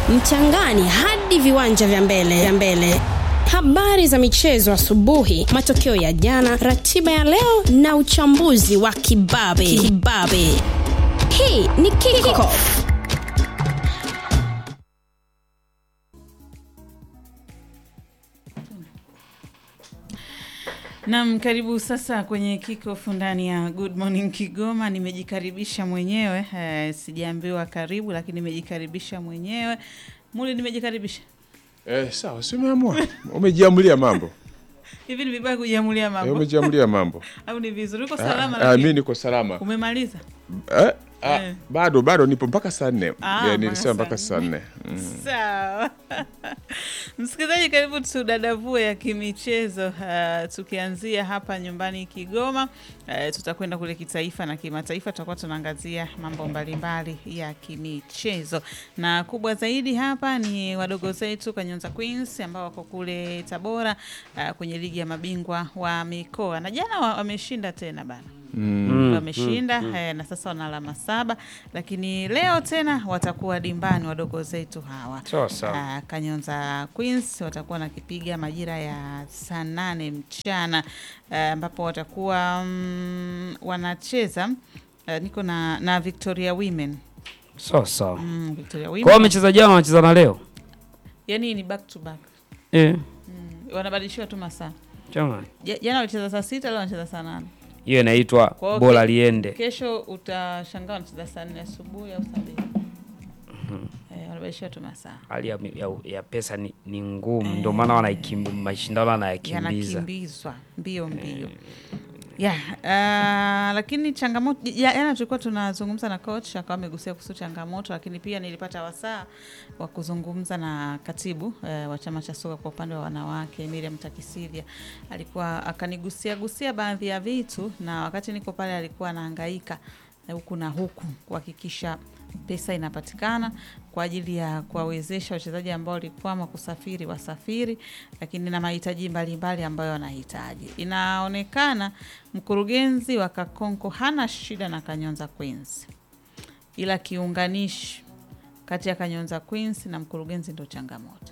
mchangani hadi viwanja vya mbele vya mbele. Habari za michezo asubuhi, matokeo ya jana, ratiba ya leo na uchambuzi wa kibabe kibabe. Hii ni Kickoff. Naam, karibu sasa kwenye kickoff ndani ya Good Morning Kigoma. Nimejikaribisha mwenyewe eh, sijaambiwa karibu, lakini nimejikaribisha mwenyewe. Muli, nimejikaribisha Eh, sawa, si umeamua. Umejiamulia mambo. hivi. Ni vibaya kujiamulia Eh, mambo umejiamulia mambo. au ni vizuri? Uko salama? Ah, ah, lakini? mimi niko salama. Umemaliza? Eh, ah, Eh. bado bado nipo mpaka saa nne. Ah, Eh, nilisema mpaka mpaka saa saa nne. Mm. Sawa msikilizaji, karibu tudadavue ya kimichezo. Uh, tukianzia hapa nyumbani Kigoma, uh, tutakwenda kule kitaifa na kimataifa. Tutakuwa tunaangazia mambo mbalimbali ya kimichezo, na kubwa zaidi hapa ni wadogo zetu Kanyonza Queens ambao wako kule Tabora, uh, kwenye ligi ya mabingwa wa mikoa, na jana wa- wameshinda tena bana wameshinda eh, na sasa wana alama saba, lakini leo tena watakuwa dimbani wadogo zetu hawa Sawa sawa. Ah, Kanyonza Queens watakuwa nakipiga majira ya saa nane mchana ah, ambapo watakuwa mm, wanacheza ah, niko na, na Victoria Women Sawa sawa. mm, Victoria Kwa Women wamecheza jana wanacheza na leo. yani ni back to back Eh. mm, wanabadilishiwa tu masaa. Chama. Ja- Jana walicheza saa sita, leo wanacheza saa nane. Hiyo inaitwa Kwa hiyo bora ke- liende. Kesho utashangaa wanacheza saa nne asubuhi au saa mbili eh, wanabadilishiwa tu masaa Hali ya, ya, ya pesa ni, ni ngumu ndio maana wanaikimbi mashindano wanayakimbiza. yanakimbizwa mbio mbio ya ah, lakini changamoto ya- jana tulikuwa tunazungumza na coach akawa amegusia kuhusu changamoto, lakini pia nilipata wasaa wa kuzungumza na katibu eh, wa chama cha soka kwa upande wa wanawake Miriam Takisivya, alikuwa akanigusia gusia baadhi ya vitu, na wakati niko pale alikuwa anahangaika eh, huku na huku kuhakikisha pesa inapatikana kwa ajili ya kuwawezesha wachezaji ambao walikwama kusafiri wasafiri, lakini na mahitaji mbalimbali ambayo wanahitaji. Inaonekana mkurugenzi wa Kakonko hana shida na Kanyonza Queens, ila kiunganishi kati ya Kanyonza Queens na mkurugenzi ndo changamoto.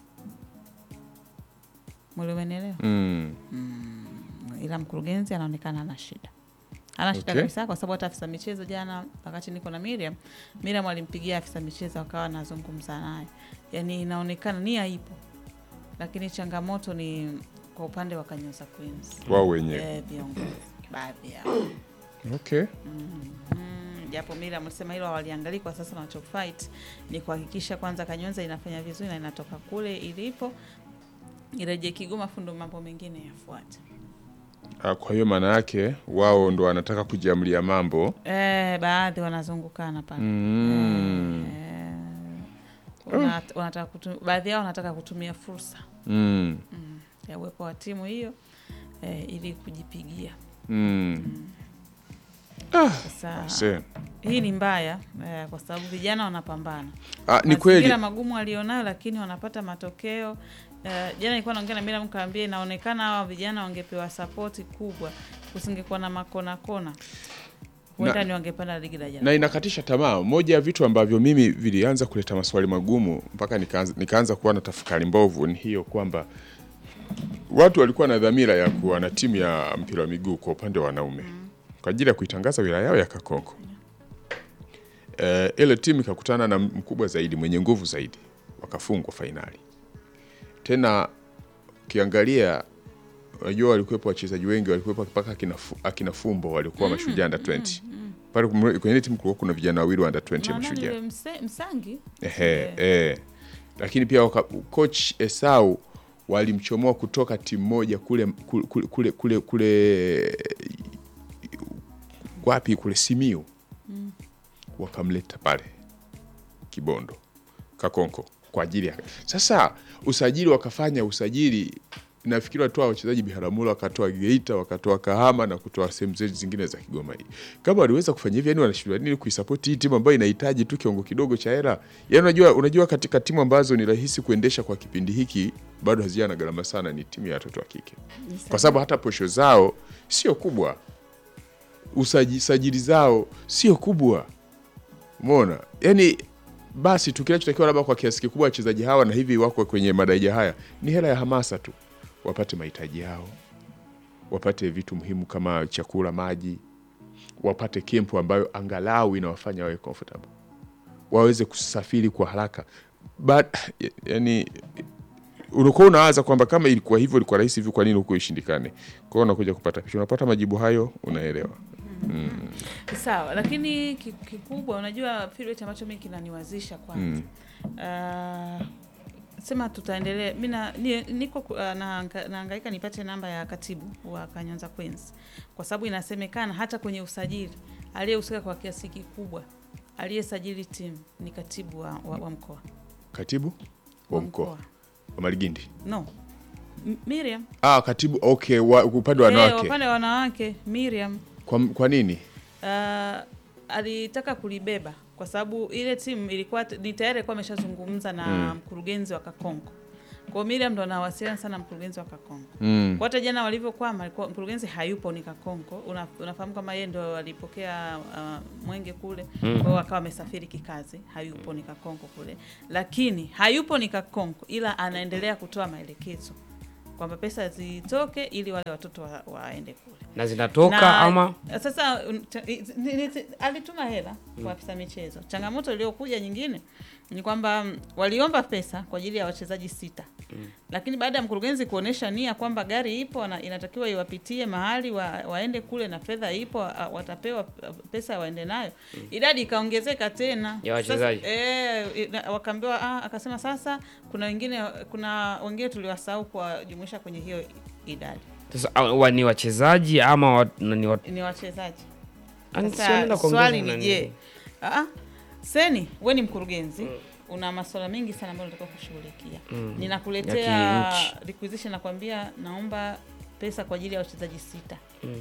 Mwili umenielewa? Mm. ila mkurugenzi anaonekana ana shida ana shida Okay. kabisa, kwa sababu hata afisa michezo jana, wakati niko na Miriam, Miriam alimpigia afisa michezo akawa anazungumza naye, yani inaonekana nia ipo, lakini changamoto ni kwa upande wa Kanyonza Queens Wao wenyewe. eh, viongozi baadhi yao Okay. Mm, japo Miriam alisema hilo waliangalia kwa sasa, wanacho fight ni kuhakikisha kwanza Kanyonza inafanya vizuri na inatoka kule ilipo irejee Kigoma, fundo mambo mengine yafuate. Ah, kwa hiyo maana yake wao ndo wanataka kujiamulia mambo. Eh, baadhi wanazungukana pale Mm. eh, wana- wanataka kutu- baadhi yao wanataka kutumia fursa Mm. ya uwepo wa timu hiyo eh, ili kujipigia Mm. sasa. Se. Hii ni mbaya eh, kwa sababu vijana wanapambana Ah, ni kweli. mazingira magumu walionayo, lakini wanapata matokeo eh, jana nilikuwa naongea na Mira mkaambia, inaonekana hawa vijana wangepewa sapoti kubwa, kusingekuwa na makona kona, huenda Na- ni wangepanda ligi la jana. na inakatisha tamaa. Moja ya vitu ambavyo mimi vilianza kuleta maswali magumu mpaka nikaanza, nikaanza kuwa na tafakari mbovu ni hiyo kwamba watu walikuwa na dhamira ya kuwa na timu ya mpira wa miguu kwa upande wa wanaume kwa ajili ya kuitangaza wilaya yao ya Kakonko. Eh, ile timu ikakutana na mkubwa zaidi mwenye nguvu zaidi, wakafungwa fainali. Tena ukiangalia, unajua walikuwepo wachezaji wengi, walikuwepo mpaka akina, Fu- akina Fumbo walikuwa mashujaa under 20 pale kumre- kwenye ile timu kulikuwa kuna vijana wawili wa under 20 ya Maana mashujaa yule mse- Msangi Ehe, eh. Lakini pia waka, coach Esau walimchomoa kutoka timu moja kule kule kule, kule, kule wapi kule Simiu wakamleta pale Kibondo Kakonko kwa ajili ya sasa usajili, wakafanya usajili nafikiri watoa wachezaji Biharamulo, wakatoa Geita, wakatoa Kahama na kutoa sehemu zetu zingine za Kigoma hii. Kama waliweza kufanya hivyo, yani wanashindwa nini kuisapoti hii timu ambayo inahitaji tu kiwango kidogo cha hela? Yani unajua, unajua katika timu ambazo ni rahisi kuendesha kwa kipindi hiki bado hazijana na gharama sana, ni timu ya watoto wa kike, kwa sababu hata posho zao sio kubwa, usaji- sajili zao sio kubwa, umeona yani basi tu kinachotakiwa labda kwa kiasi kikubwa wachezaji hawa na hivi wako kwenye madaraja haya ni hela ya hamasa tu, wapate mahitaji yao, wapate vitu muhimu kama chakula, maji, wapate kempu ambayo angalau inawafanya wawe comfortable, waweze kusafiri kwa haraka But, yani unakuwa unawaza kwamba kama ilikuwa hivyo, ilikuwa rahisi hivyo, kwa nini huko ishindikane? Kwa hiyo unakuja kupata picha, unapata majibu hayo, unaelewa. Sawa, lakini ki- kikubwa unajua feedback ambacho mimi kinaniwazisha kwanza. Ah, sema tutaendelea. Mimi na- ni- niko ku- ah, naanga- nahangaika nipate namba ya katibu wa Kanyonza Queens kwa sababu inasemekana hata kwenye usajili aliyehusika kwa kiasi kikubwa aliyesajili timu ni katibu wa, wa, wa mkoa Katibu wa mkoa wa Maligindi, No. M- Miriam. ah, katibu okay, wa, upande wa Eh, wanawake upande wa wanawake Miriam kwa, kwa nini? uh, alitaka kulibeba kwa sababu ile timu ilikuwa t- ni tayari alikuwa ameshazungumza na mkurugenzi wa Kakonko. Kwa hiyo Miriam ndo anawasiliana sana na mkurugenzi wa Kakonko. Mm. Kwa hata jana walivyokwama alikuwa mkurugenzi hayupo ni Kakonko. Una, unafahamu kama yeye ndo alipokea uh, mwenge kule. Kwa hiyo akawa amesafiri kikazi, hayupo ni Kakonko kule. Lakini hayupo ni Kakonko ila anaendelea kutoa maelekezo kwamba pesa zitoke ili wale watoto wa, waende kule na zinatoka na, ama sasa un- cha- i- ni- ni- alituma hela kwa afisa michezo. Changamoto iliyokuja nyingine ni kwamba mm, waliomba pesa kwa ajili ya wachezaji sita lakini baada ya mkurugenzi kuonesha nia kwamba gari ipo na inatakiwa iwapitie mahali wa, waende kule na fedha ipo a- watapewa a, pesa waende nayo, idadi ikaongezeka tena Ya wachezaji. Sasa, eh, ina- wakaambiwa ah, akasema sasa kuna wengine kuna wengine tuliwasahau kuwajumuisha kwenye hiyo idadi sasa ah, wa- ni wachezaji ama wa, na ni wa, ni wachezaji Ani Sasa, sio nenda kuongeza swali ni nani? je, ah, seni we ni mkurugenzi una masuala mengi sana ambayo unatakiwa kushughulikia ninakuletea Ya kinchi. requisition nakwambia naomba pesa kwa ajili ya wachezaji sita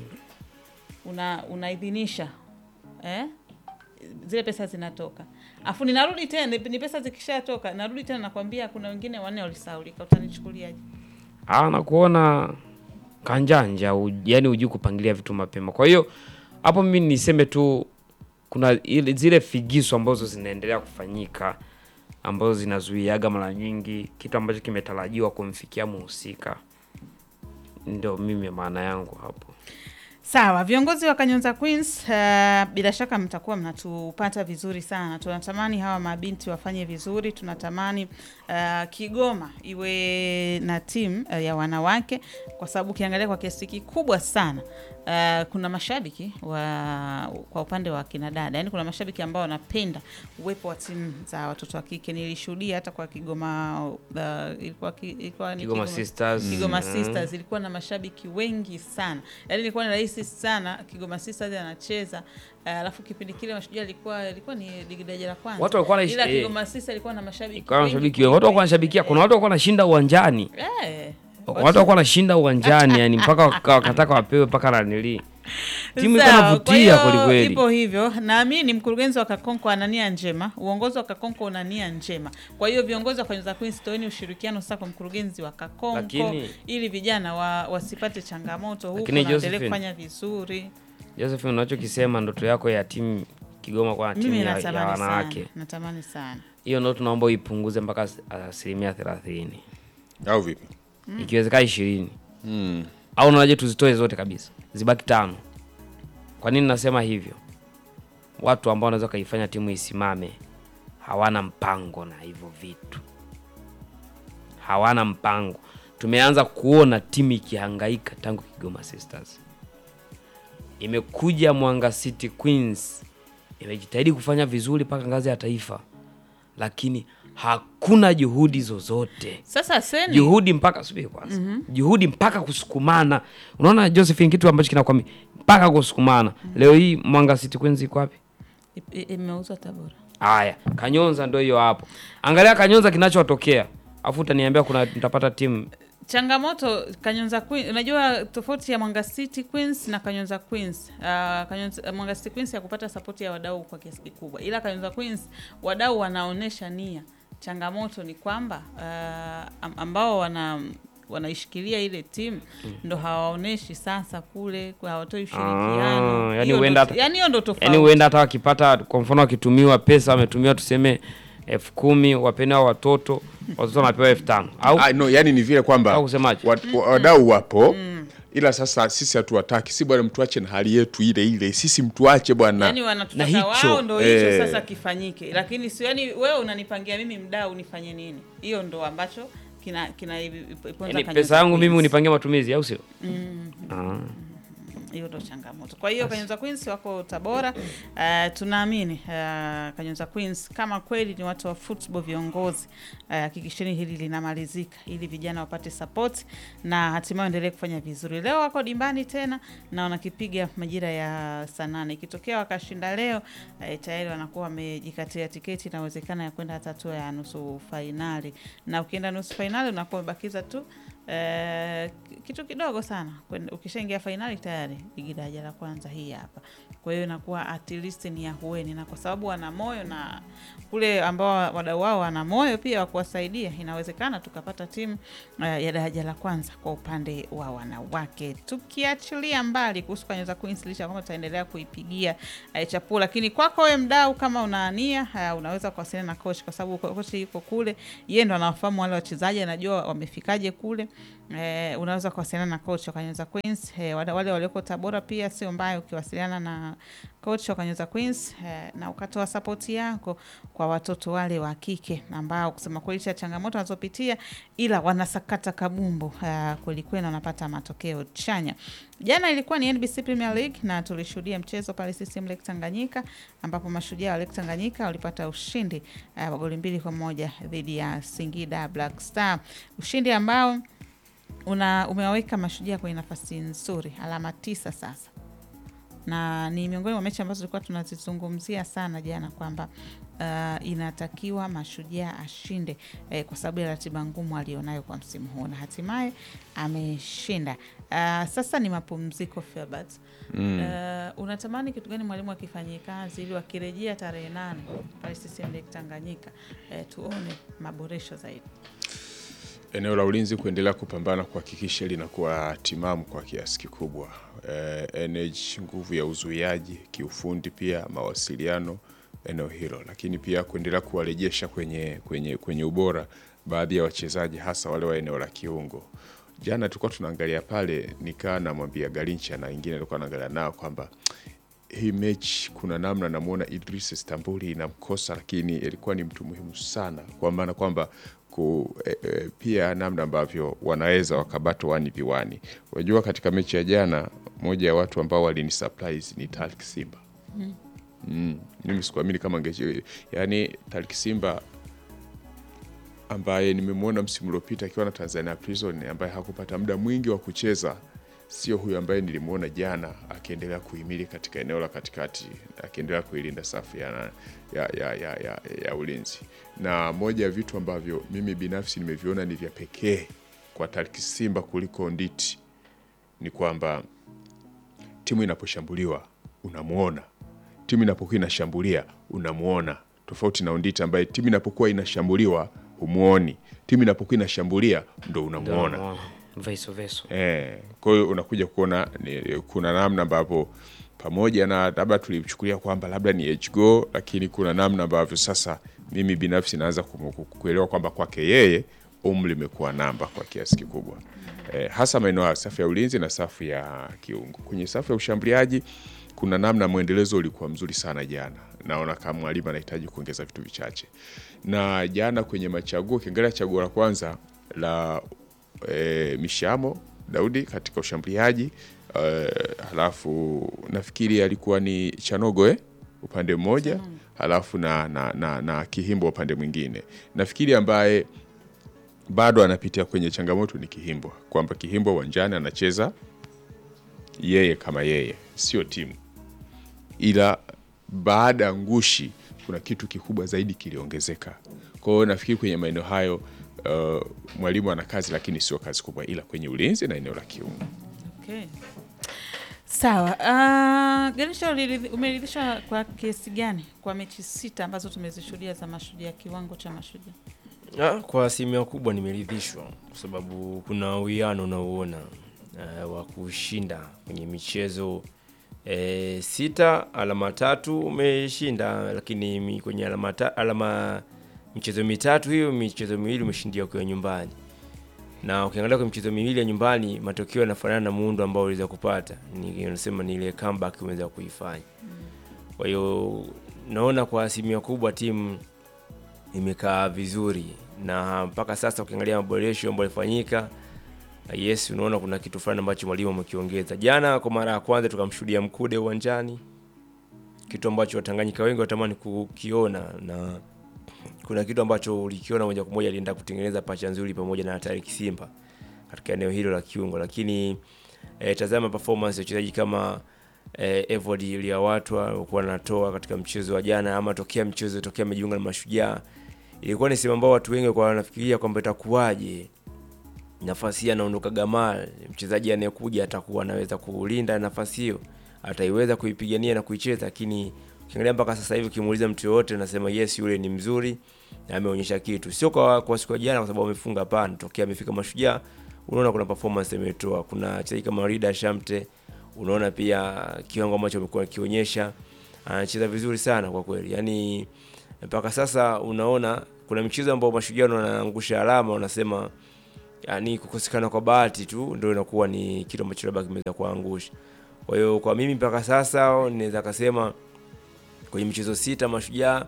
una unaidhinisha eh? zile pesa zinatoka afu ninarudi tena ni pesa zikishatoka narudi tena nakwambia kuna wengine wanne walisaulika utanichukuliaje Ah, na kuona kanjanja u, yani hujui kupangilia vitu mapema. Kwa hiyo hapo mimi niseme tu kuna ile, zile figisu ambazo zinaendelea kufanyika ambazo zinazuiaga mara nyingi kitu ambacho kimetarajiwa kumfikia muhusika. Ndio mimi maana yangu hapo. Sawa, viongozi wa Kanyonza Queens, uh, bila shaka mtakuwa mnatupata vizuri sana. Tunatamani hawa mabinti wafanye vizuri, tunatamani uh, Kigoma iwe na timu uh, ya wanawake, kwa sababu ukiangalia kwa kiasi kikubwa sana uh, kuna mashabiki wa kwa upande wa kina dada, yani kuna mashabiki ambao wanapenda uwepo wa timu za watoto wa kike. Nilishuhudia hata kwa Kigoma uh, ilikuwa, ki- ilikuwa ni Kigoma Sisters. Kigoma Mm. Sisters ilikuwa na mashabiki wengi sana, yaani ilikuwa ni rahisi sana. Kigoma Sisters anacheza eh, alafu kipindi kile Mashujaa ilikuwa ilikuwa ni ligi daraja la kwanza, Watu walikuwa wanaishi- ila eh. Kigoma Sisters ilikuwa na mashabiki Kwa wengi mashabiki wengi, watu walikuwa wanashabikia, kuna watu walikuwa wanashinda uwanjani. eh, Watu walikuwa wanashinda uwanjani yani mpaka waka- wakataka wapewe mpaka nanili. Timu ilikuwa Sawa, inavutia kwa hiyo kweli kweli. Ipo hivyo, naamini mkurugenzi wa Kakonko ana nia njema, uongozi wa Kakonko una nia njema. Kwa hiyo viongozi wa Kanyonza Queens, toeni ushirikiano sasa kwa mkurugenzi wa Kakonko Lakini- ili vijana wa, wasipate changamoto huku Lakini na waendelee Josephine, kufanya vizuri. Joseph, unachokisema ndoto yako ya timu Kigoma kwa timu Mimi ya, ya natamani sana, wanawake, natamani sana. hiyo ndo tunaomba uipunguze mpaka as- asilimia thelathini, au vipi? ikiwezekana ishirini Mm. au unaje tuzitoe zote kabisa, zibaki tano. Kwa nini nasema hivyo? Watu ambao wanaweza kaifanya timu isimame hawana mpango na hivyo vitu, hawana mpango. Tumeanza kuona timu ikihangaika tangu Kigoma Sisters, imekuja Mwanga City Queens, imejitahidi kufanya vizuri mpaka ngazi ya taifa, lakini hakuna juhudi zozote Sasa seni juhudi mpaka subiri kwanza juhudi mpaka kusukumana unaona josephine kitu ambacho kinakwambia mpaka kusukumana leo hii mwanga city queens iko wapi i- i- imeuzwa Tabora. haya kanyonza ndio hiyo hapo angalia kanyonza kinachotokea afu utaniambia kuna mtapata timu Changamoto Kanyonza Queens, unajua tofauti ya Mwanga City Queens na Kanyonza Queens. Uh, Kanyonza, Mwanga City Queens ya kupata sapoti ya wadau kwa kiasi kikubwa, ila Kanyonza Queens wadau wanaonesha nia. Changamoto ni kwamba uh, am- ambao wana wanaishikilia ile timu ndo hawaoneshi sasa kule, kwa hawatoi ushirikiano. Ah, yani Hiyo ndo- huenda hata- yani hiyo ndo tofauti. yaani huenda hata wakipata kwa mfano wakitumiwa pesa wametumiwa tuseme elfu kumi wapeni hao watoto watoto wanapewa elfu tano au Ah, no, yani ni vile kwamba Au kusemaje? wat- wa- wadau wapo ila sasa sisi hatuwataki, si bwana, mtuache na hali yetu ile ile, sisi mtuache bwana. yani Na wanatutaka hicho, wao ndo hicho eh. sasa kifanyike, lakini sio yani wewe unanipangia mimi mdau nifanye nini? Hiyo ndo ambacho kina kina iponza yani Kanyuza pesa yangu mimi Queens. unipangia matumizi au sio? Ah. hiyo ndo changamoto. Kwa hiyo Kanyonza Queens wako Tabora. Uh, tunaamini uh, Kanyonza Queens kama kweli ni watu wa football viongozi, uh, hakikisheni hili linamalizika ili vijana wapate support na hatimaye endelee kufanya vizuri. Leo wako dimbani tena na wanakipiga majira ya saa nane. Ikitokea wakashinda leo uh, tayari wanakuwa wamejikatia tiketi na uwezekano ya kwenda hata hatua ya nusu fainali, na ukienda nusu fainali unakuwa umebakiza tu Eh, kitu kidogo sana Kwenda- ukishaingia fainali tayari ligi daraja la kwanza hii hapa kwa hiyo inakuwa at least ni ahueni na kwa sababu wana moyo na kule ambao wadau wao wana moyo pia wa kuwasaidia inawezekana tukapata timu eh, ya daraja la kwanza kwa upande wa wanawake tukiachilia mbali kuhusu Kanyonza Queens licha ya kwamba tutaendelea kuipigia eh, chapuo lakini kwako wewe mdau kama unaania uh, unaweza kuwasiliana na coach kwa sababu ko- coach yuko kule yeye ndo anawafahamu wale wachezaji anajua wamefikaje kule eh, unaweza kuwasiliana na coach wa Kanyonza Queens eh, wale wale walioko Tabora pia sio mbaya ukiwasiliana na coach wa Kanyonza Queens eh, na ukatoa sapoti yako kwa watoto wale wa kike ambao kusema kweli cha changamoto wanazopitia ila wanasakata kabumbu eh, kwelikweli na wanapata matokeo chanya. Jana ilikuwa ni NBC Premier League na tulishuhudia mchezo pale CCM Lake Tanganyika ambapo mashujaa wa Lake Tanganyika walipata ushindi uh, wa goli mbili kwa moja dhidi ya Singida Black Star, ushindi ambao una umewaweka mashujaa kwenye nafasi nzuri, alama tisa sasa, na ni miongoni mwa mechi ambazo tulikuwa tunazizungumzia sana jana kwamba uh, inatakiwa mashujaa ashinde eh, kwa sababu ya ratiba ngumu alionayo kwa msimu huu na hatimaye ameshinda. Uh, sasa ni mapumziko Filbert. Mm. Uh, unatamani kitu gani mwalimu akifanyie kazi ili wakirejea tarehe nane pale CCM Lake Tanganyika eh, tuone maboresho zaidi? eneo la ulinzi kuendelea kupambana kuhakikisha linakuwa timamu kwa kiasi kikubwa. Eh, energy, nguvu ya uzuiaji, kiufundi, pia mawasiliano eneo hilo, lakini pia kuendelea kuwarejesha kwenye, kwenye, kwenye ubora baadhi ya wachezaji hasa wale wa eneo la kiungo. Jana tulikuwa tunaangalia pale, nikaa namwambia Garincha na wengine alikuwa naangalia nao kwamba hii mechi kuna namna namwona Idris Istanbuli inamkosa, lakini ilikuwa ni mtu muhimu sana, kwa maana kwamba ku, e, e, pia namna ambavyo wanaweza wakabata wani viwani. Unajua, katika mechi ya jana, moja ya watu ambao walini surprise ni Tariq Simba. Mm, mimi sikuamini kama ngeche, yani Tariq Simba ambaye nimemwona msimu uliopita akiwa na Tanzania Prison, ambaye hakupata muda mwingi wa kucheza, sio huyu ambaye nilimwona jana akiendelea kuhimili katika eneo la katikati, akiendelea kuilinda safu ya, ya, ya, ya, ya, ya ulinzi. Na moja ya vitu ambavyo mimi binafsi nimeviona ni vya pekee kwa Tariq Simba kuliko Nditi ni kwamba timu inaposhambuliwa unamwona, timu inapokuwa inashambulia unamwona, tofauti na Onditi ambaye timu inapokuwa inashambuliwa humwoni, timu inapokuwa inashambulia ndo unamwona. Ndio, Veso veso. Eh, kwa hiyo unakuja kuona ni, kuna namna ambavyo pamoja na labda tulichukulia kwamba labda ni age go, lakini kuna namna ambavyo sasa mimi binafsi naanza ku- ku- kuelewa kwamba kwake yeye umri imekuwa namba kwa kiasi kikubwa eh, hasa maeneo ya safu ya ulinzi na safu ya kiungo. Kwenye safu ya ushambuliaji kuna namna mwendelezo ulikuwa mzuri sana jana. Naona kama mwalimu anahitaji kuongeza vitu vichache, na jana kwenye machaguo, ukiangalia chaguo la kwanza la e, Mishamo Daudi katika ushambuliaji e, halafu nafikiri alikuwa ni Chanogo eh? upande mmoja halafu na, na, na, na Kihimbo upande mwingine. Nafikiri ambaye bado anapitia kwenye changamoto ni Kihimbo, kwamba Kihimbo uwanjani anacheza yeye kama yeye, sio timu, ila baada ya ngushi kuna kitu kikubwa zaidi kiliongezeka. Kwa hiyo nafikiri kwenye maeneo hayo uh, mwalimu ana kazi, lakini sio kazi kubwa, ila kwenye ulinzi na eneo la kiungo. Okay. Sawa. Uh, Garisha, uliridhi- umeridhishwa kwa kiasi gani kwa mechi sita ambazo tumezishuhudia za Mashujaa, kiwango cha Mashujaa? Ah, kwa asilimia kubwa nimeridhishwa kwa sababu kuna uwiano unaouona uh, wa kushinda kwenye michezo e, sita, alama tatu umeshinda, lakini mi- kwenye alama, ta, alama michezo mitatu hiyo, michezo miwili umeshindia ukiwa nyumbani, na ukiangalia kwa michezo miwili ya nyumbani matokeo yanafanana na muundo ambao uliweza kupata, ni unasema ni ile comeback umeweza kuifanya. Kwa hiyo naona kwa asilimia kubwa timu imekaa vizuri, na mpaka sasa ukiangalia maboresho ambayo yalifanyika, yes, unaona kuna kitu fulani ambacho mwalimu amekiongeza. Jana kwa mara ya kwanza tukamshuhudia Mkude uwanjani, kitu ambacho Watanganyika wengi watamani kukiona, na kuna kitu ambacho ulikiona moja kwa moja, alienda kutengeneza pacha nzuri pamoja na Tarik Simba katika eneo hilo la kiungo, lakini eh, tazama performance ya wachezaji kama eh, Evod Liawatwa walikuwa wanatoa katika mchezo wa jana, ama tokea mchezo tokea amejiunga na Mashujaa, ilikuwa ni sehemu ambao watu wengi kwa wanafikiria kwamba itakuwaje nafasi hii anaondoka Gamal, mchezaji anayekuja atakuwa anaweza kulinda nafasi hiyo, ataiweza kuipigania na kuicheza. Lakini ukiangalia mpaka sasa hivi, ukimuuliza mtu yoyote anasema yes, yule ni mzuri na ameonyesha kitu, sio kwa, kwa siku ya jana kwa sababu amefunga, hapana. Tokea amefika Mashujaa, unaona kuna performance ametoa. Kuna wachezaji kama Rida Shamte, unaona pia kiwango ambacho amekuwa akionyesha, anacheza vizuri sana kwa kweli, yani mpaka sasa unaona kuna michezo ambayo Mashujaa wanaangusha alama, wanasema yani kukosekana kwa bahati tu ndio inakuwa ni kitu ambacho labda kimeweza kuangusha. Kwa hiyo kwa mimi mpaka sasa naweza kasema kwenye michezo sita Mashujaa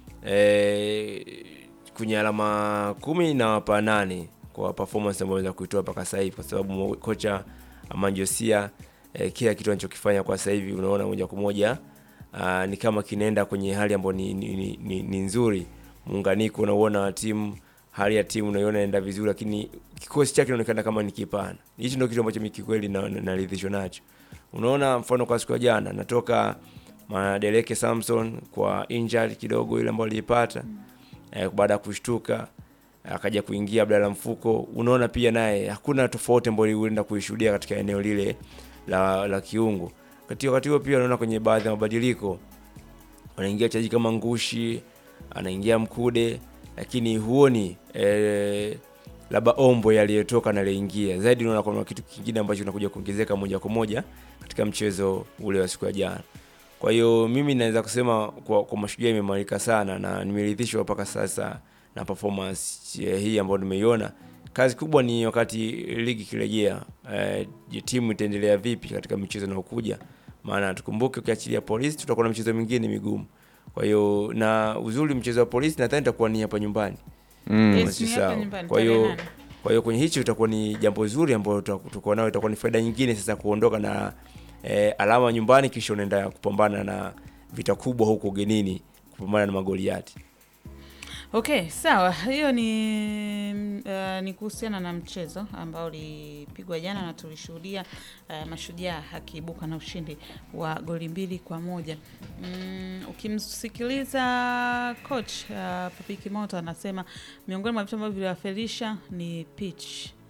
eh, kwenye alama kumi na wapa nane kwa performance ambayo waweza kuitoa mpaka sasa hivi, kwa sababu kocha Amanjosia eh, kila kitu anachokifanya kwa sasa hivi unaona moja kwa moja ah, ni kama kinaenda kwenye hali ambayo ni, ni, ni, ni, ni nzuri. Muunganiko unauona wa timu hali ya timu unaiona inaenda vizuri, lakini kikosi chake kinaonekana kama ni kipana. Hichi ndio kitu ambacho mimi kikweli naridhishwa na, na nacho. Unaona, mfano kwa siku ya jana natoka Madeleke Samson kwa injury kidogo ile ambayo aliipata eh, baada ya kushtuka akaja kuingia Abdalla Mfuko. Unaona pia naye hakuna tofauti ambayo ulienda kuishuhudia katika eneo lile la, la kiungo. Katika wakati huo pia unaona kwenye baadhi ya mabadiliko wanaingia wachezaji kama Ngushi, anaingia Mkude lakini huoni eh, labda ombo yaliyotoka na aliingia zaidi. Unaona kuna kitu kingine ambacho kinakuja kuongezeka moja kwa moja katika mchezo ule wa siku ya jana. Kwa hiyo mimi naweza kusema kwa, kwa Mashujaa imeimarika sana na nimeridhishwa mpaka sasa na performance eh, hii ambayo nimeiona. Kazi kubwa ni wakati ligi ikirejea, eh, je, timu itaendelea vipi katika michezo inayokuja? Maana tukumbuke, ukiachilia polisi, tutakuwa na michezo mingine migumu kwa hiyo na uzuri mchezo wa polisi nadhani itakuwa ni hapa nyumbani. Yes, ni hapa Sawa. nyumbani, Kwa hiyo tarehe nane. kwa hiyo kwenye hicho itakuwa ni jambo zuri ambalo tutakuwa nao, itakuwa ni faida nyingine sasa kuondoka na eh, alama nyumbani, kisha unaenda kupambana na vita kubwa huko ugenini, kupambana na magoliati. Okay, sawa. Hiyo ni uh, ni kuhusiana na mchezo ambao ulipigwa jana na tulishuhudia uh, Mashujaa akiibuka na ushindi wa goli mbili kwa moja. Mm, ukimsikiliza coach uh, Papi Kimoto anasema miongoni mwa vitu ambavyo viliwafelisha ni pitch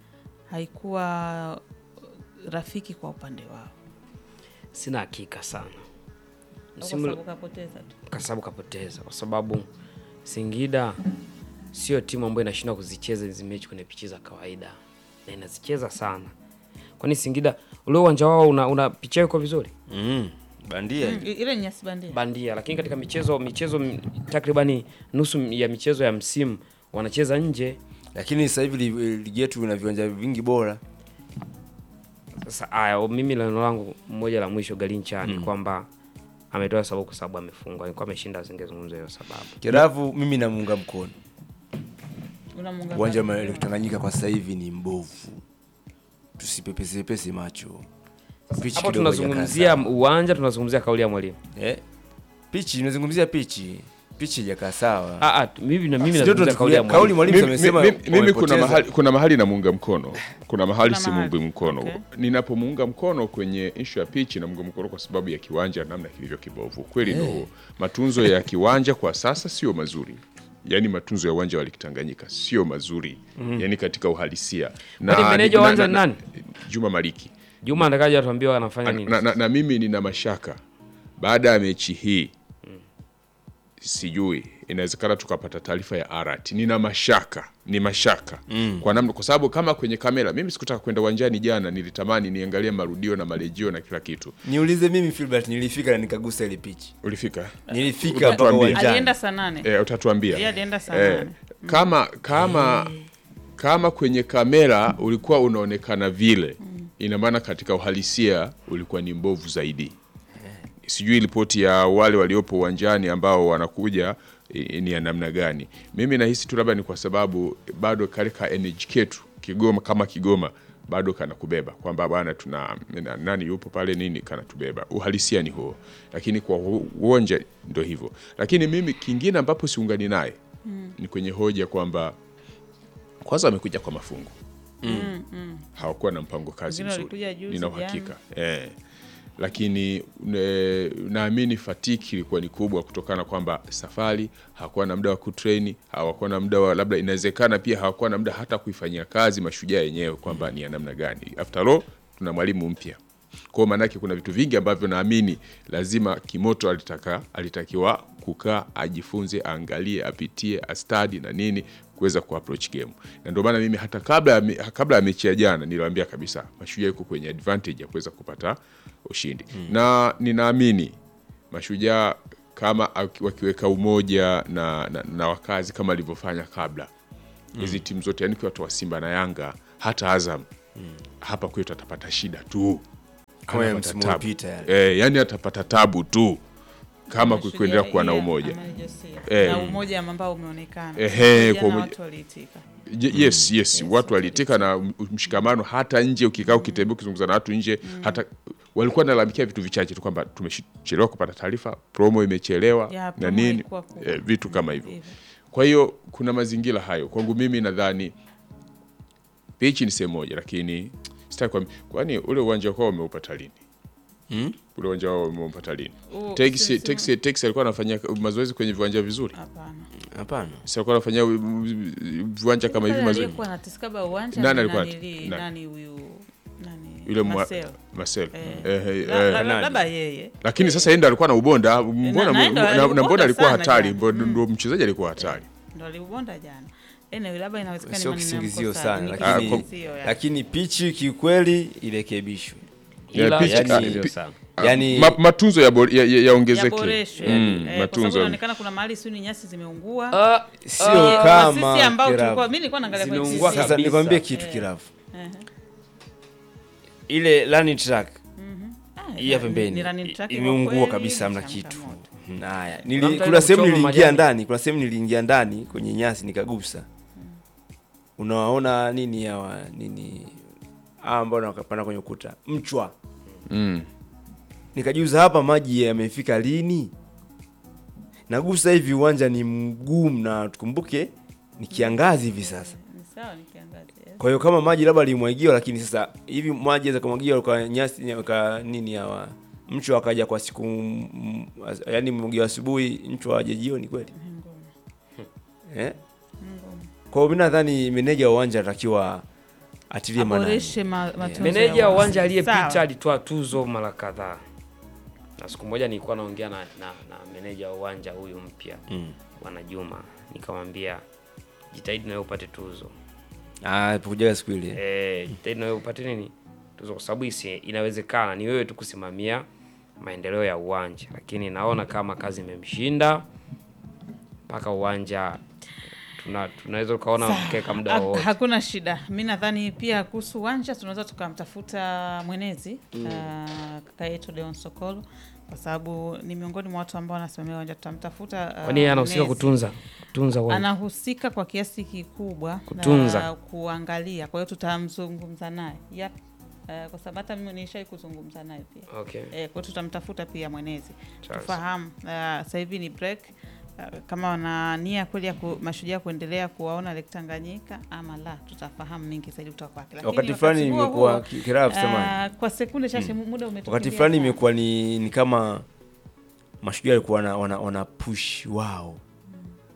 haikuwa rafiki kwa upande wao. Sina hakika sana Kwa msimu sababu kapoteza tu. kwa sababu kapoteza, kwa sababu Singida sio timu ambayo inashindwa kuzicheza hizi mechi kwenye pichi za kawaida na inazicheza sana. Kwani Singida ule uwanja wao una, una picha yao iko vizuri Mm, bandia Mm, ile ni nyasi bandia. bandia, lakini katika michezo michezo m- takribani nusu ya michezo ya msimu wanacheza nje. lakini sasa hivi li- ligi yetu ina viwanja vingi bora. Sasa aya, mimi neno langu moja la mwisho Galincha ni kwamba ametoa sababu kwa sababu amefungwa. Alikuwa ameshinda asingezungumza hiyo sababu. Kiravu mimi namuunga mkono. Unamuunga Uwanja mkono. wa Lake Tanganyika kwa sasa hivi ni mbovu, tusipepesepese macho. Pichi Hapo kidogo tunazungumzia haijakaa sawa. uwanja, tunazungumzia kauli ya mwalimu. eh, pichi inazungumzia pichi, pichi haijakaa sawa. Ah, ah, mimi na mimi Ndio nazungumzia kauli ya tunachukulia- kauli mwalimu. mwalimu Mimi- amesema mimi- mimi kuna wamepoteza. mahali, kuna mahali namuunga mkono, kuna mahali Kuna simuungi mahali. mkono. Okay. Ninapomuunga mkono kwenye ishu ya pichi, namuunga mkono kwa sababu ya kiwanja namna kilivyo kibovu. Kweli ndo matunzo ya kiwanja kwa sasa sio mazuri, yaani matunzo ya uwanja wa Lake Tanganyika sio mazuri, yaani katika uhalisia. Kwani meneja wa uwanja ni nani? Juma Maliki Juma atakaje atuambie anafanya nini? na, na, na mimi nina mashaka baada ya mechi hii sijui inawezekana tukapata taarifa ya arat nina mashaka ni mashaka mm. kwa namna kwa sababu kama kwenye kamera mimi sikutaka kwenda uwanjani jana nilitamani niangalie marudio na marejeo na kila kitu niulize mimi Filbert nilifika na nikagusa ile pichi ulifika nilifika mpaka Utatuambia. uwanjani alienda saa nane e, utatuambia Yeye alienda saa Eh, nane. kama kama kama kwenye kamera ulikuwa unaonekana vile ina maana katika uhalisia ulikuwa ni mbovu zaidi sijui ripoti ya wale waliopo uwanjani ambao wanakuja i- ni ya namna gani mimi nahisi tu labda ni kwa sababu bado katika energy ketu kigoma kama kigoma bado kanakubeba kwamba bwana tuna na- nani yupo pale nini kanatubeba uhalisia ni huo lakini kwa hu- uwanja ndo hivyo lakini mimi kingine ambapo siungani naye ni kwenye hoja kwamba kwanza wamekuja kwa mafungu hawakuwa na mpango kazi Wengine mzuri walikuja juzi, nina uhakika eh. lakini ne, naamini fatiki ilikuwa ni kubwa kutokana kwamba safari hawakuwa na muda wa kutreni hawakuwa na muda wa labda inawezekana pia hawakuwa na muda hata kuifanyia kazi mashujaa yenyewe kwamba ni ya namna gani after all tuna mwalimu mpya kwao maanake kuna vitu vingi ambavyo naamini lazima kimoto alitaka alitakiwa kukaa ajifunze aangalie apitie astadi na nini kuweza kuapproach game na ndio maana mimi hata kabla ya me- kabla ya mechi ya jana niliwaambia kabisa mashujaa yuko kwenye advantage ya kuweza kupata ushindi na ninaamini mashujaa kama aki- wakiweka umoja na, na, na wakazi kama alivyofanya kabla hizi timu zote yani kiwatoa simba na yanga hata azam hapa kwetu atapata shida tu Kama ya Anapata msimu tabu. uliopita yale. Eh, yani atapata tabu tu kama Mashujaa, kuendelea kuwa na yeah, umoja Amani Josia. Eh. na umoja ambao umeonekana Ehe, Jana kwa umoja- watu waliitika Je- yes yes watu walitika na m- mshikamano hata nje ukikaa ukitembea ukizungumza na watu nje hata walikuwa nalalamikia vitu vichache tu kwamba tumechelewa kupata taarifa promo imechelewa Ya, na promo nini ilikuwa kubwa. eh, vitu kama hivyo Hivyo. kwa hiyo kuna mazingira hayo kwangu mimi nadhani pichi ni sehemu moja lakini sitaki kuambi- kwani ule uwanja kwao umeupata lini Hmm? ule uwanja wao umeupata lini Huo Tex sisi- Tex Tex alikuwa anafanya mazoezi kwenye viwanja vizuri Hapana. hapana si alikuwa anafanya uh, uh, viwanja kama hivi Pale mazoezi aliyekuwa anatiskaba uwanja Nani ni alikuwa nanili- anati- na- nani huyu nani yule mwa- Marcel. Marcel Eh. eh, eh, La- eh, la- Nani? labda yeye lakini sasa yeye ndo alikuwa na ubonda mbona na- ndo na- na aliubonda mbona alikuwa sana hatari jana. mbo- ndo mchezaji alikuwa hatari ndo aliubonda jana anyway, labda inawezekana sio maneno ya kisingizio mkosaji, sana ni lakini, kisingizio, ya. lakini pichi kiukweli irekebishwe Yeah, Ila pitch- yani ah, sio pi- sana. yani Ma- matunzo yaongezeke ya, ya, yaongezeke. yaboreshwe Mm, eh, kwa sababu matunzo inaonekana kuna mahali sio ni nyasi zimeungua Ah, sio Eh, kama sisi ambao kirafu. tulikuwa mimi nilikuwa naangalia kwenye Zimeungua TV. sasa kabisa. nikwambie kitu Eh. kirafu Ehe. ile running track Ah, hii ya ni- pembeni ni running track kwa imeungua kweli, kabisa hamna ni kitu changamoto. Mhm, haya Kuna Nili, mtu kuna alienda sehemu kuchoma niliingia majani. ndani kuna sehemu niliingia ndani kwenye nyasi nikagusa unawaona nini hawa nini hawa ambao wakapanda kwenye ukuta mchwa Mm. nikajiuza hapa maji yamefika lini nagusa hivi uwanja ni mgumu na tukumbuke ni kiangazi hivi sasa Ni sawa ni kiangazi. yes. kwa hiyo kama maji labda limwagiwa lakini sasa hivi maji aweza kumwagiwa kwa nyasi kwa nini hawa mchwa akaja kwa siku mm, as- yaani mwagiwa asubuhi mchwa aje jioni kweli eh? kwa hiyo mi nadhani meneja wa uwanja anatakiwa atilie maanani Aboreshe ma- matunzo meneja ya wa uwanja Sawa. aliyepita alitoa tuzo mara kadhaa na siku moja nilikuwa naongea na, na, na meneja wa uwanja huyu mpya Mm. bwana Juma nikamwambia jitahidi nawe upate tuzo Ah, kujaga siku ile eh, jitahidi nawe upate nini tuzo kwa sababu isi- inawezekana ni wewe tu kusimamia maendeleo ya uwanja lakini naona kama kazi imemshinda mpaka uwanja tuna, tunaweza tukaona mkeka muda Ha- wowote hakuna shida mi nadhani pia kuhusu uwanja tunaweza tukamtafuta mwenezi mm. kaka yetu Leon Sokolo kwa sababu ni miongoni mwa watu ambao wanasimamia uwanja tutamtafuta uh, kwani yeye anahusika mwenezi. kutunza kutunza uwanja anahusika kwa kiasi kikubwa Kutunza. na kuangalia kwa hiyo tutamzungumza naye yep. Uh, kwa sababu hata mimi nishai kuzungumza naye pia okay. Eh, kwa hiyo tutamtafuta pia mwenezi Sawa, tufahamu. Uh, sasa hivi ni break uh, kama wana nia kweli ya ku, mashujaa kuendelea kuwaona Lake Tanganyika ama la, tutafahamu mengi zaidi kutoka kwake. Lakini wakati fulani huo imekuwa huo, ki- kirafu samani uh, kwa sekunde chache muda umetukimbia wakati fulani sana. imekuwa ni, ni kama mashujaa walikuwa wana, wana, wana push wao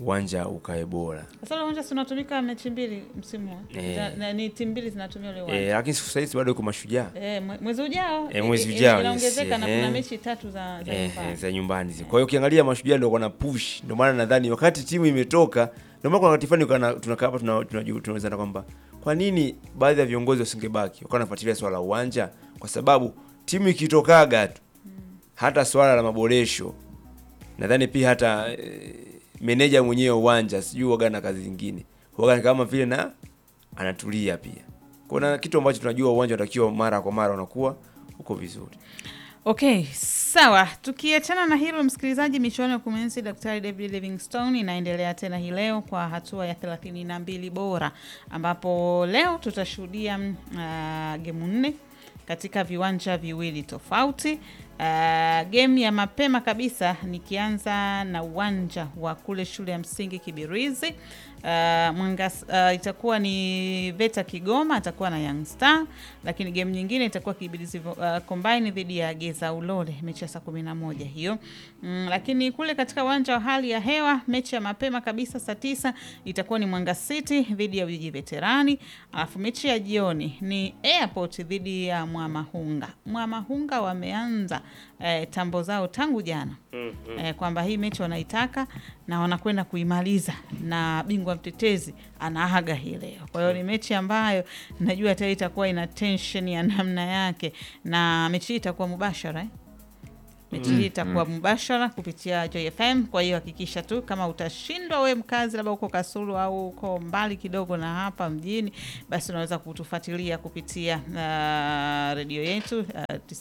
uwanja ukae bora. Sasa ule uwanja si unatumika mechi mbili msimu huu. Eh. Na- na- ni timu mbili zinatumia ule Eh, uwanja. lakini siku hizi bado uko mashujaa Eh, mwe- mwezi ujao. Eh, mwezi i- i- ujao, Inaongezeka yes, na eh. kuna mechi tatu za za eh, nyumbani. eh, za nyumbani. zi. Kwa hiyo ukiangalia mashujaa ndio wana push, ndio maana nadhani wakati timu imetoka, ndio maana kuna wakati fulani kana- tunakaa hapa tuna- tunaju- tunaulizana kwamba kwa nini baadhi ya viongozi wasingebaki wakawa wanafuatilia swala la uwanja, kwa sababu timu ikitokaga tu hata swala la maboresho nadhani pia hata eh, meneja mwenyewe wa uwanja sijui waga na kazi zingine waga kama vile na anatulia pia. Kuna kitu ambacho tunajua uwanja unatakiwa mara kwa mara unakuwa uko vizuri. Okay, sawa. Tukiachana na hilo, msikilizaji, michuano ya kumwenzi Daktari David Livingstone inaendelea tena hii leo kwa hatua ya thelathini na mbili bora, ambapo leo tutashuhudia mm, uh, gemu nne katika viwanja viwili tofauti. Uh, game ya mapema kabisa nikianza na uwanja wa kule shule ya msingi Kibirizi. Uh, Mwanga, uh, itakuwa ni Veta Kigoma atakuwa na Young Star, lakini game nyingine itakuwa Kibirizi uh, Combine dhidi ya Geza Ulole, mechi ya saa kumi na moja hiyo. Mm, lakini kule katika uwanja wa hali ya hewa mechi ya mapema kabisa saa tisa itakuwa ni Mwanga City dhidi ya Ujiji Veterani, alafu mechi ya jioni ni Airport dhidi ya Mwamahunga. Mwamahunga wameanza eh, tambo zao tangu jana eh, kwamba hii mechi wanaitaka na wanakwenda kuimaliza na bingwa mtetezi anaaga hii leo. Kwa hiyo ni mechi ambayo najua tayari itakuwa ina tension ya namna yake, na mechi hii itakuwa mubashara eh? mechi hii itakuwa mubashara kupitia Joy FM. Kwa hiyo hakikisha tu kama utashindwa we mkazi labda uko Kasulu au uko mbali kidogo na hapa mjini, basi unaweza kutufuatilia kupitia uh, redio yetu uh,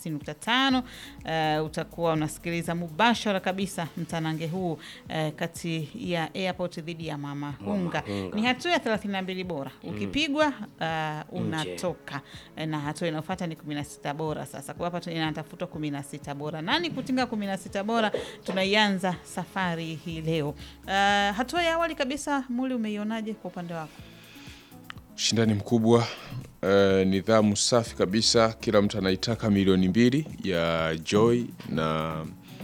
90.5. Uh, utakuwa unasikiliza mubashara kabisa mtanange huu uh, kati ya Airport dhidi ya Mama Hunga. Ni hatua ya 32 bora, ukipigwa uh, unatoka na hatua inayofuata ni 16 bora. Sasa kwa hapa tu- inatafutwa 16 bora. Nani kutinga 16 bora? Tunaianza safari hii leo. Uh, hatua ya awali kabisa, Muli, umeionaje kwa upande wako? Ushindani mkubwa, eh, nidhamu safi kabisa. Kila mtu anaitaka milioni mbili ya Joy na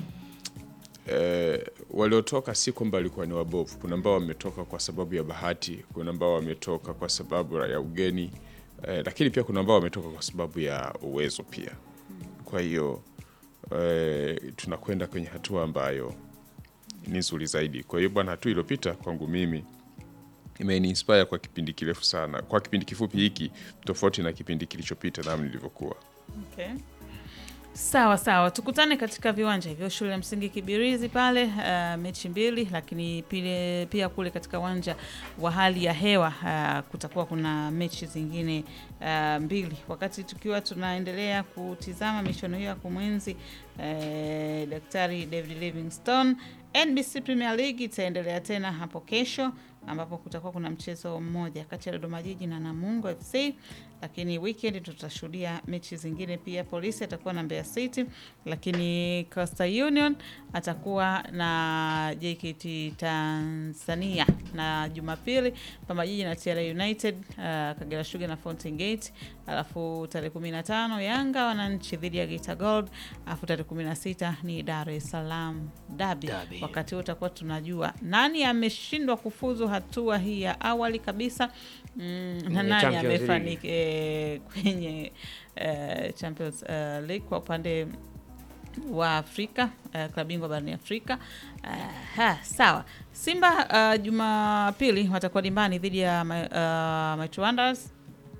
eh, waliotoka si kwamba walikuwa ni wabovu. Kuna ambao wametoka kwa sababu ya bahati, kuna ambao wametoka kwa sababu ya ugeni eh, lakini pia kuna ambao wametoka kwa sababu ya uwezo pia. Kwa hiyo eh, tunakwenda kwenye hatua ambayo ni nzuri zaidi. Kwa hiyo bwana, hatua iliyopita kwangu mimi imeniinspire kwa kipindi kirefu sana, kwa kipindi kifupi hiki, tofauti na kipindi kilichopita namna nilivyokuwa. Okay. Sawa sawa, tukutane katika viwanja hivyo shule ya msingi Kibirizi pale, uh, mechi mbili, lakini pile, pia kule katika uwanja wa hali ya hewa uh, kutakuwa kuna mechi zingine uh, mbili. Wakati tukiwa tunaendelea kutizama michuano hiyo ya kumwenzi uh, Daktari David Livingstone, NBC Premier League itaendelea tena hapo kesho ambapo kutakuwa kuna mchezo mmoja kati ya Dodoma Jiji na Namungo FC, lakini weekend tutashuhudia mechi zingine pia. Polisi atakuwa na Mbeya City, lakini Coastal Union atakuwa na JKT Tanzania, na Jumapili Pamba Jiji na TRA United, uh, Kagera Sugar na Fountain Gate, alafu tarehe 15 Yanga wananchi dhidi ya Geita Gold, alafu tarehe 16 ni Dar es Salaam Derby. Derby. Wakati huo tutakuwa tunajua nani ameshindwa kufuzu hatua hii ya awali kabisa mm, na Kwenye nani Champions amefanikiwa eh, kwenye eh, Champions eh, League kwa upande wa Afrika eh, klabu bingwa barani Afrika. Eh, ha, sawa. Simba uh, Jumapili watakuwa dimbani dhidi ya uh, Mighty Wonders.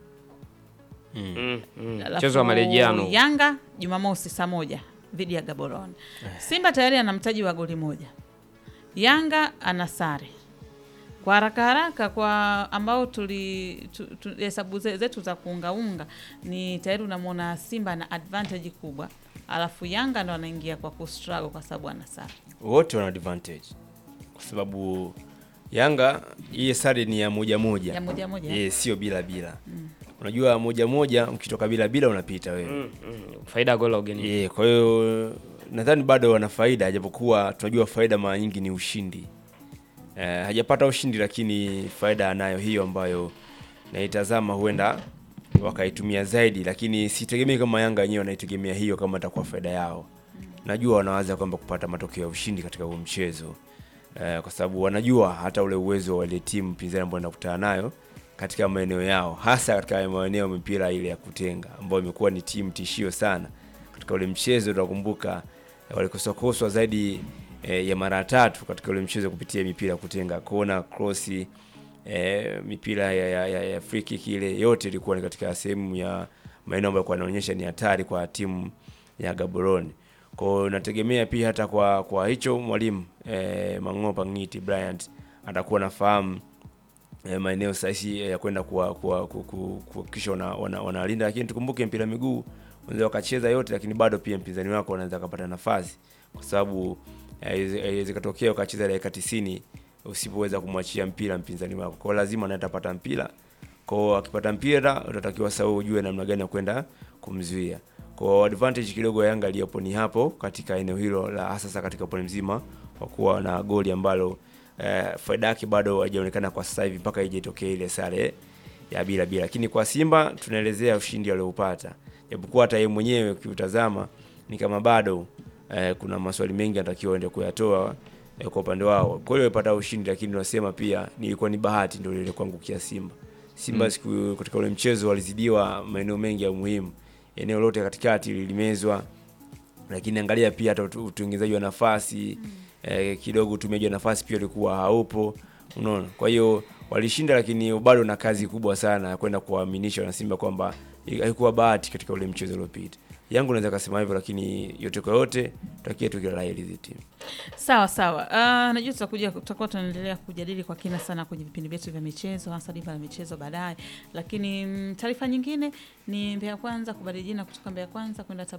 Mm, mm. Alafu Mchezo wa marejeano. Yanga Jumamosi saa moja dhidi ya Gaborone. Simba tayari ana mtaji wa goli moja, Yanga ana sare. Kwa haraka haraka, kwa ambao tuli tu- tu- hesabu ze- zetu za kuungaunga, ni tayari unamwona Simba na advantage kubwa, alafu Yanga ndo anaingia kwa kustruggle kwa sababu ana sare. wote wana advantage kwa sababu Yanga hii sare ni ya moja moja, Ya moja moja, Eh, sio bila bila. Unajua moja moja, ukitoka bila bila unapita wewe Mm, mm. Faida ya goli la ugenini. Eh, kwa hiyo nadhani bado wana faida, japokuwa tunajua faida mara nyingi ni ushindi. Eh, hajapata ushindi, lakini faida anayo hiyo ambayo naitazama, huenda wakaitumia zaidi, lakini sitegemei kama Yanga wenyewe wanaitegemea hiyo kama itakuwa faida yao. Najua wanawaza kwamba kupata matokeo ya ushindi katika huo mchezo eh, kwa sababu wanajua hata ule uwezo wa ile timu pinzani ambayo inakutana nayo katika maeneo yao, hasa katika maeneo ya mipira ile ya kutenga ambayo imekuwa ni timu tishio sana katika ule mchezo. Tunakumbuka eh, walikoswakoswa zaidi eh, ya mara tatu katika ule mchezo kupitia mipira ya kutenga, kona, krosi eh, mipira ya, ya, ya, ya free kick ile yote ilikuwa ni katika sehemu ya maeneo ambayo yanaonyesha ni hatari kwa timu ya Gaborone. Kwa hiyo nategemea pia hata kwa kwa hicho mwalimu eh, Mang'opa Ngiti Bryant atakuwa nafahamu eh, maeneo sahihi ya kwenda kuwa- kuwa- ku- ku- kuhakikisha wana- wana- wanalinda, lakini tukumbuke mpira wa miguu unaweza wakacheza yote, lakini bado pia mpinzani wako anaweza kupata nafasi, kwa sababu eh, haiwezi haiwezi katokea ukacheza dakika 90 usipoweza kumwachia mpira mpinzani wako, kwa hiyo lazima naye atapata mpira kwa hiyo akipata mpira utatakiwa sasa wewe ujue namna gani ya kwenda kumzuia. Kwa hiyo advantage kidogo ya Yanga iliyopo ni hapo katika eneo hilo la hasa sasa katika upande mzima kwa kuwa na goli ambalo eh, faida yake bado haijaonekana kwa sasa hivi mpaka ije itokee ile sare ya bila bila, lakini kwa Simba tunaelezea ushindi alioupata, japokuwa hata yeye mwenyewe ukiutazama ni kama bado eh, kuna maswali mengi anatakiwa ende kuyatoa eh, kwa upande wao. Kweli wamepata ushindi, lakini tunasema pia nilikuwa ni bahati ndio ile kuangukia Simba. Simba siku katika ule mchezo walizidiwa maeneo mengi ya muhimu, eneo lote katikati lilimezwa, lakini angalia pia hata utu- utengenezaji wa nafasi eh, kidogo utumiaji wa nafasi pia ulikuwa haupo, unaona. Kwa hiyo walishinda, lakini bado na kazi kubwa sana ya kwenda kuwaaminisha wanasimba kwamba haikuwa bahati katika ule mchezo uliopita. Yangu naweza kasema hivyo, lakini yote kwa yote tutakie tu kila la heri hizi timu. Sawa sawa. Uh, najua tutakuja tutakuwa tunaendelea kujadili kwa kina sana kwenye vipindi vyetu vya michezo hasa diva la michezo baadaye, lakini mm, taarifa nyingine ni Mbeya Kwanza kubadili jina kutoka Mbeya Kwanza kwenda Tabora